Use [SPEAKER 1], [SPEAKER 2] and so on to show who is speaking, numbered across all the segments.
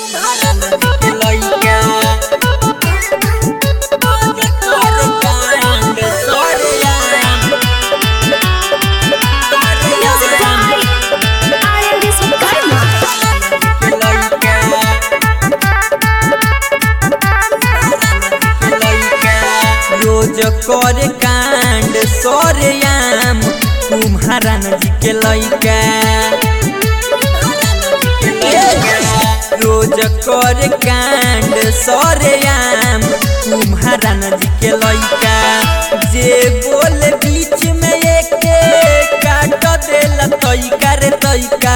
[SPEAKER 1] तुम्हारा नदी के लइका रोज करे कांड सरिया
[SPEAKER 2] Music by Iris Karma.
[SPEAKER 1] रोज करे कांड सरेआम तुम्हारा नदी के लइका रोज करे कांड सरेआम तुम्हारा नदी के लइका जे बोल बीच में एक काट देला तइका रे तइका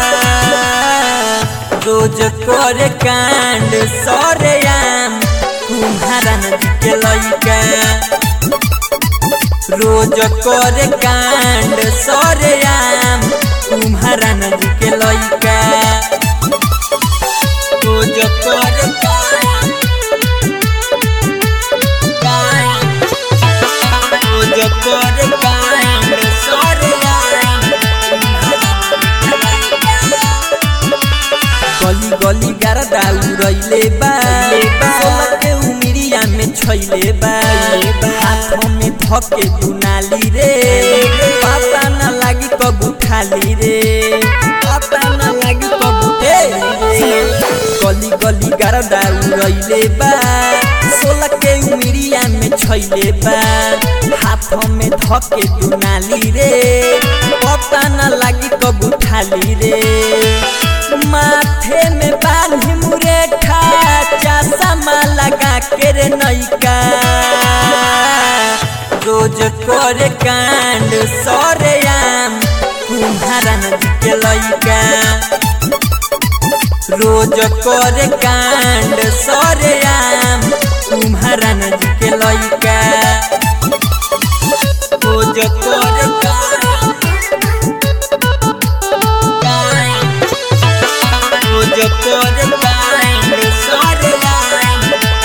[SPEAKER 1] रोज करे कांड सरेआम तुम्हारा नदी के लइका रोज करे कांड सरेआम तुम्हारा नदी के लइका रोज करे कांड कांड रोज करे कांड सरेआम गली गली गारदा उड़ैले बा सोलह के उमिरिया में छैले बा हाथ में धके दुनाली रे पता न लागी कब उठाली रे पता न लागी कब उठाली गली गली गारदा उड़ैले बा सोलह के उमिरिया में छैले बा हाथ में धके दुनाली रे पता न लागी कब उठाली रे माथे में बांधी मुरेठा चश्मा लगा के रे नैका रोज करे कांड सरेआम तुम्हारा नदी के लइका रोज करे कांड सरेआम तुम्हारा नदी के लइका रोज करे कांड कांड रोज करे कांड सरेआम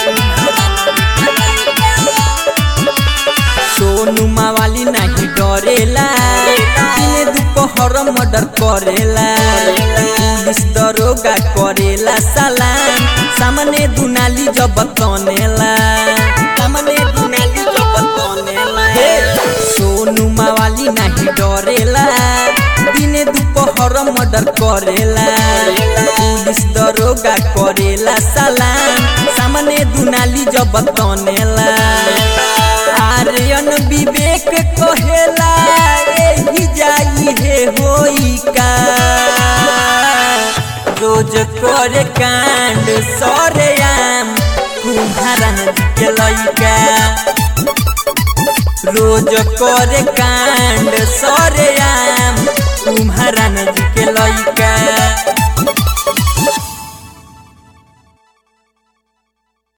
[SPEAKER 1] सोनू मावाली नाही डरेला दिने दुपहर मर्डर करेला पुलिस दरोगा करेला सलाम सामने दुनाली जब तनेला सामने दुनाली जब तनेला सोनू मावाली नाही डरेला दिने दुपहर मर्डर करेला पुलिस दरोगा करेला सलाम सामने दुनाली जब तनेला आर्यन विवेक कहेला एही जाई हे होई का रोज करे कांड सरेआम तुम्हारा नदी के लइका रोज करे कांड सरेआम तुम्हारा नदी